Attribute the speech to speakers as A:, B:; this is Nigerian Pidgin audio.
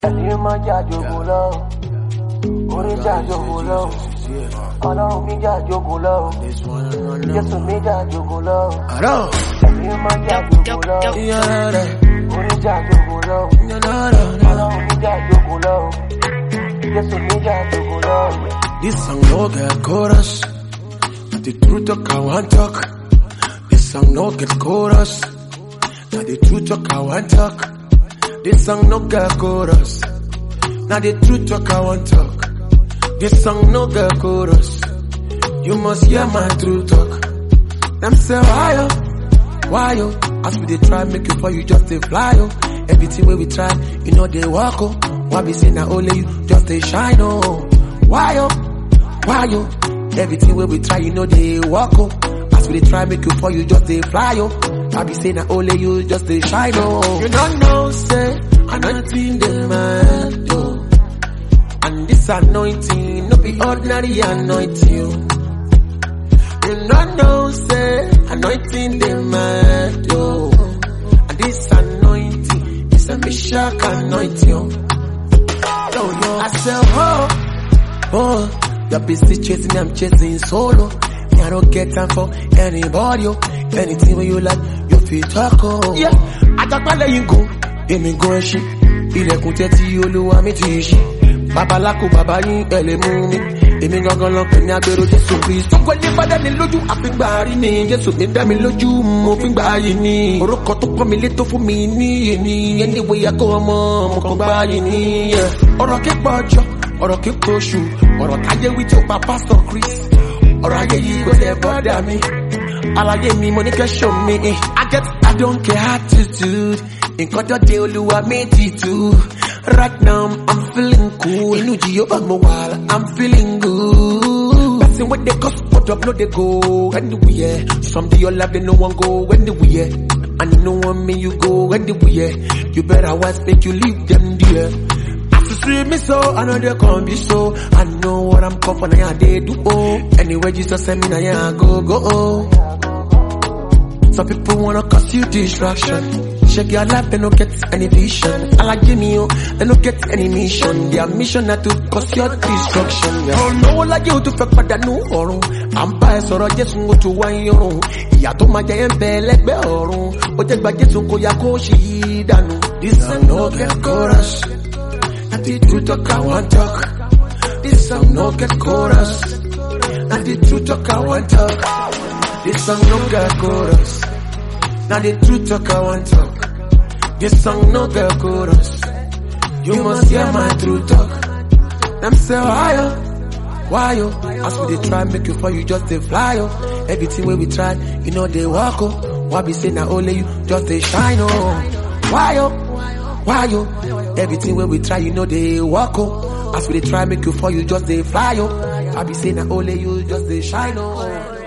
A: ẹni máa jàjòkó lọ orí jàjòkó lọ ọlọ́run mi jàjòkó lọ jésù mi jàjòkó lọ
B: Aro,
A: ẹni máa jàjòkó lọ
B: yare,
A: orí jàjòkó lọ
B: yanara.
A: ọlọ́run mi jàjòkó lọ jésù mi jàjòkó lọ.
B: This song no get chorus, but the truth talk I want talk. This song no get chorus, now the truth talk I want talk. This song no get chorus, now the truth talk I want talk. This song no get chorus, you must hear my true talk. Them say why yo, why yo? As we dey try make you fall, you just dey fly yo. Everything wey we try, you know they walk oh. Why be say na only you just dey shine oh? Why yo, why yo? Everything wey we try, you know they walk oh. As we dey try make you fall, you just dey fly oh. Why be say na only you just dey shine oh? You don't know say anointing dey man oh. And this anointing no be ordinary anointing oh. You don't know, say, anointing the man, yo. And this anointing is a Meshach anointing. Yo, yo, I said, oh, oh, you're busy chasing, I'm chasing solo. Me, I don't get time for anybody, yo. Anything when you like, you feel talk, oh. Yeah, I got my letting go. Èmi gan ṣe, ilẹ̀kùn tẹ́tí olúwa mi ti ṣe. Babaláko bàbá yín ẹ lè mú mi. Èmi gangan lọ pè ní agbèrò Jésù Kristo. Gbogbo ní bá dání lójú àfíngbà rí ni. Jésù mi dá mi lójú, mo fi gbà yìí ni. Orúkọ tó pọ́n mi lé tó fún mi ní èní. Ẹni wo ya kó ọmọ, mo kàn gbà yìí ni. Ọ̀rọ̀ kíkọ́ ọjọ́, ọ̀rọ̀ kíkọ́ oṣù, ọ̀rọ̀ táyé wí tí ó pa Pásítọ̀ Chris. Ọ̀rọ̀ ayé yìí kò tẹ̀ bọ́dà mi. Àlàyé mi mo ní kẹ́ show me. I get I don't care attitude. Nǹkan tó dé olúwa méjì tú. Right now I'm feeling cool. Inú Jehova mo wà, I'm feeling good. Person wey dey cause put up no dey go anywhere. Some dey your life they no wan go anywhere. And you no want me you go anywhere. You better wise make you leave them there. As you see me so, I know they come be so. I know what I'm come for, now yeah, they do oh. Anyway, Jesus send me now yeah, I go go oh. Some people wanna cause you distraction. Check your life, they don't get any vision. I like Jimmy, oh, they don't get any mission. Their mission na to cause your destruction. Yeah. Oh no, like you to fẹ́ pàdánù ọ̀run. À ń bá ẹ sọ̀rọ̀ Jésù ó tún wá ń yọrùn. Ìyá tó máa jẹ ẹ́ ń bẹ lẹ́gbẹ́ ọ̀run. Ó jẹ́ gba Jésù kó ya kó ṣì yí dànù. This song no get chorus. Na the truth talk I want talk. This song no get chorus. Na the truth talk I want talk. This song no get chorus. Now the truth talk I want talk. This song no get chorus. You must hear my true talk. Them say why yo, why yo? As we dey try make you fall, you just dey fly yo. Everything wey we try, you know they walk oh. Why be say na only you just dey shine oh? Why yo, why yo? Everything wey we try, you know they walk oh. As we dey try make you fall, you just dey fly yo. I be say na only you just dey shine oh.